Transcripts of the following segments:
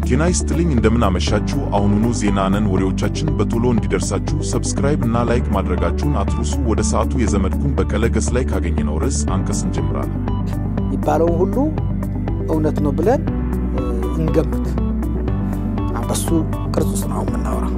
ጤና ይስጥልኝ እንደምን አመሻችሁ። አሁኑኑ ዜና ነን ወሬዎቻችን በቶሎ እንዲደርሳችሁ ሰብስክራይብ እና ላይክ ማድረጋችሁን አትርሱ። ወደ ሰዓቱ የዘመድኩን በቀለ ገስ ላይ ካገኘነው ርዕስ አንቀጽ እንጀምራለን። የሚባለውን ሁሉ እውነት ነው ብለን እንገምት። በሱ ቅርጽ ውስጥ ነው የምናወራው።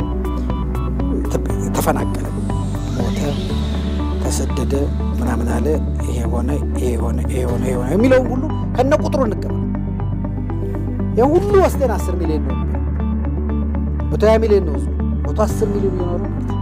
ተፈናቀለ፣ ሞተ፣ ተሰደደ፣ ምናምን አለ፣ ይሄ ሆነ፣ ይሄ ሆነ፣ ይሄ ሆነ፣ ይሄ ሆነ የሚለውን ሁሉ ከነ ቁጥሩ እንቀበል። ይህ ሁሉ ወስደን አስር ሚሊዮን ነው መቶ ሀያ ሚሊዮን ነው ህዝቡ መቶ አስር ሚሊዮን እየኖረ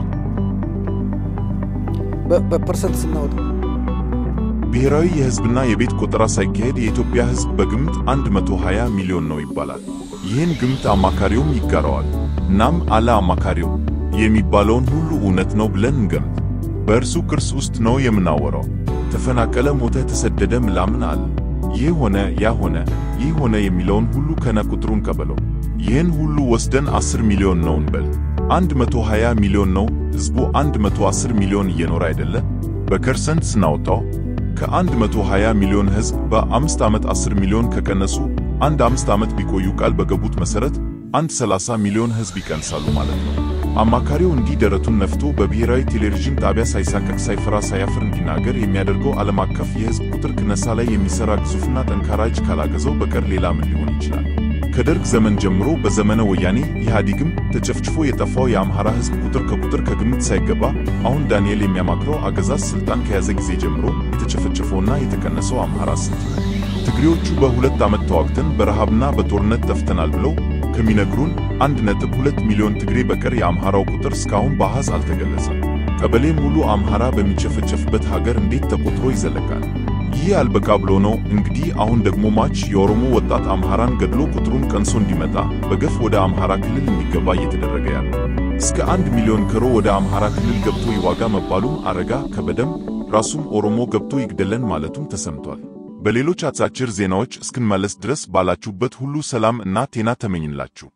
በፐርሰንት ስናወጣው ብሔራዊ የህዝብና የቤት ቆጠራ ሳይካሄድ የኢትዮጵያ ህዝብ በግምት 120 ሚሊዮን ነው ይባላል። ይህን ግምት አማካሪውም ይጋራዋል። እናም አለ አማካሪው የሚባለውን ሁሉ እውነት ነው ብለን እንገምት። በእርሱ ቅርስ ውስጥ ነው የምናወራው። ተፈናቀለ፣ ሞተ፣ ተሰደደ፣ ምናምን አለ ይህ ሆነ ያ ሆነ ይህ ሆነ የሚለውን ሁሉ ከነ ቁጥሩ እንቀበለው። ይህን ሁሉ ወስደን 10 ሚሊዮን ነው እንበል። 120 ሚሊዮን ነው ህዝቡ 110 ሚሊዮን እየኖረ አይደለ? በፐርሰንት ስናወጣው ከ120 ሚሊዮን ህዝብ በአምስት ዓመት 10 ሚሊዮን ከቀነሱ አንድ አምስት ዓመት ቢቆዩ ቃል በገቡት መሠረት አንድ 30 ሚሊዮን ህዝብ ይቀንሳሉ ማለት ነው። አማካሪው እንዲህ ደረቱን ነፍቶ በብሔራዊ ቴሌቪዥን ጣቢያ ሳይሳቀቅ ሳይፈራ ሳያፍር እንዲናገር የሚያደርገው ዓለም አቀፍ የህዝብ ቁጥር ቅነሳ ላይ የሚሠራ ግዙፍና ጠንካራ እጅ ካላገዘው በቀር ሌላ ምን ሊሆን ይችላል? ከደርግ ዘመን ጀምሮ በዘመነ ወያኔ ኢህአዴግም ተጨፍጭፎ የጠፋው የአምሃራ ህዝብ ቁጥር ከቁጥር ከግምት ሳይገባ አሁን ዳንኤል የሚያማክረው አገዛዝ ስልጣን ከያዘ ጊዜ ጀምሮ የተጨፈጨፈውና የተቀነሰው አምሃራ ስንት ነው? ትግሬዎቹ በሁለት ዓመት ተዋግተን በረሃብና በጦርነት ጠፍተናል ብለው ከሚነግሩን አንድ ነጥብ ሁለት ሚሊዮን ትግሬ በቀር የአምሃራው ቁጥር እስካሁን በአሃዝ አልተገለጸም። ቀበሌ ሙሉ አምሃራ በሚጨፈጨፍበት ሀገር እንዴት ተቆጥሮ ይዘለቃል? ይህ አልበቃ ብሎ ነው እንግዲህ አሁን ደግሞ ማች የኦሮሞ ወጣት አምሃራን ገድሎ ቁጥሩን ቀንሶ እንዲመጣ በገፍ ወደ አምሃራ ክልል እንዲገባ እየተደረገ ያለው። እስከ አንድ ሚሊዮን ከሮ ወደ አምሃራ ክልል ገብቶ ይዋጋ መባሉም አረጋ ከበደም ራሱም ኦሮሞ ገብቶ ይግደለን ማለቱም ተሰምቷል። በሌሎች አጫጭር ዜናዎች እስክንመለስ ድረስ ባላችሁበት ሁሉ ሰላም እና ጤና ተመኝላችሁ።